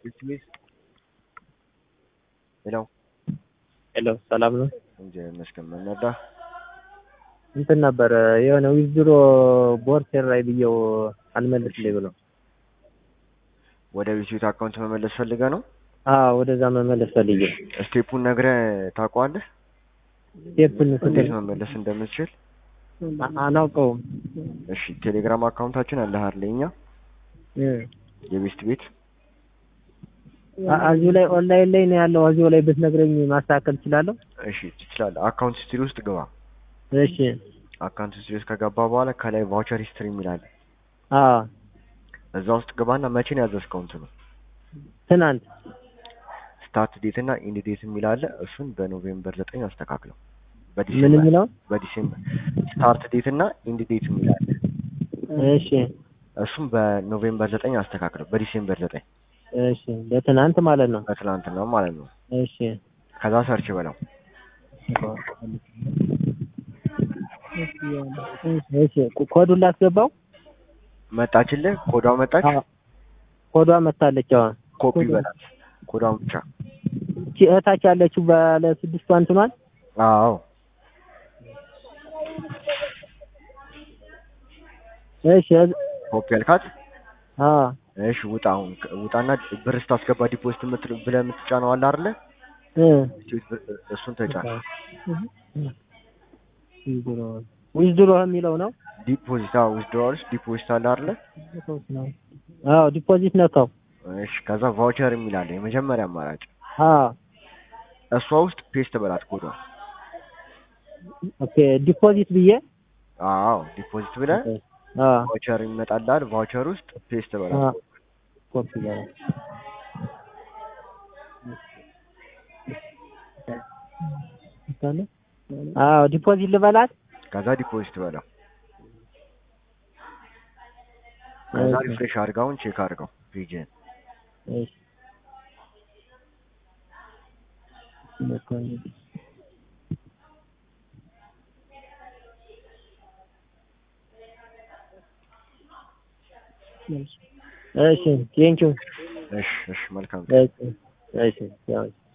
Please. ሄሎ ሄሎ ሰላም ነው። እግዚአብሔር ይመስገን። ምን ነዳ? እንትን ነበረ የሆነ ዊዝድሮ ቦርሴር ላይ ብየው አልመልስልኝ ብሎ ወደ ቢስዊት አካውንት መመለስ ፈልገ ነው? አዎ ወደዛ መመለስ ፈልጌ ስቴፑን ነግረህ ታውቀዋለህ? ስቴፕን እንዴት መመለስ እንደምትችል? አ- አላውቀውም። እሺ ቴሌግራም አካውንታችን አለ አይደል? የኛ እ የቤስት ቤት አ- እዚሁ ላይ ኦንላይን ላይ ነው ያለው። እዚሁ ላይ ብትነግረኝ ማስተካከል እችላለሁ። እሺ ትችላለህ። አካውንት ሂስትሪ ውስጥ ግባ። እሺ አካውንት ሂስትሪ ውስጥ ከገባ በኋላ ከላይ ቫውቸር ሂስትሪ የሚል አለ። አዎ እዛ ውስጥ ግባና መቼ ነው ያዘዝከው እንትኑ ትናንት ስታርት ዴት እና ኢንድ ዴት የሚል አለ። እሱን በኖቬምበር ዘጠኝ አስተካክለው። ምን በዲሴምበር የሚለው በዲሴምበር ስታርት ዴት እና ኢንድ ዴት የሚል አለ። እሺ እሱም በኖቬምበር ዘጠኝ አስተካክለው። በዲሴምበር ዘጠኝ እሺ ለትናንት ማለት ነው። በትናንትና ማለት ነው። እሺ ከዛ ሰርች በለው። እሺ ኮዱን ላስገባው። መጣችልህ? ኮዷ መጣች። አዎ ኮዷ መታለች። አዎ ኮፒ ኮዷ- በላት። ኮዷን ብቻ። እቺ እህታች ያለችው ባለ ስድስቷ እንትኗል። አዎ እሺ እዝ- ኮፒ ያልካት። አዎ እሺ ውጣ። አሁን ከ- ውጣና ብር ስታስገባ ዲፖዚት የምትል ብለህ የምትጫነው አለ አይደለ? እ እሱን ተጫን። ዊዝድሮ የሚለው ነው። ዲፖዚት አዎ፣ ዊዝድሮዋልስ ዲፖዚት አለ አይደለ? አዎ ዲፖዚት ነካው። እሺ ከዛ ቫውቸር የሚል አለ የመጀመሪያ አማራጭ። አዎ እሷ ውስጥ ፔስት በላት ኮዷ። ኦኬ ዲፖዚት ብዬ አዎ ዲፖዚት ብለህ አዎ ቫውቸር ይመጣልሃል። ቫውቸር ውስጥ ፔስት በላት። አዎ ኮፒ በለው። አዎ ዲፖዚት ልበላት። ከዛ ዲፖዚት በለው። ከዛ እሺ። ሪፍሬሽ አድርጋውን ቼክ አድርገው ፔጅን። እሺ እሺ ቴንኪው እሺ እሺ መልካም እሺ እሺ ያው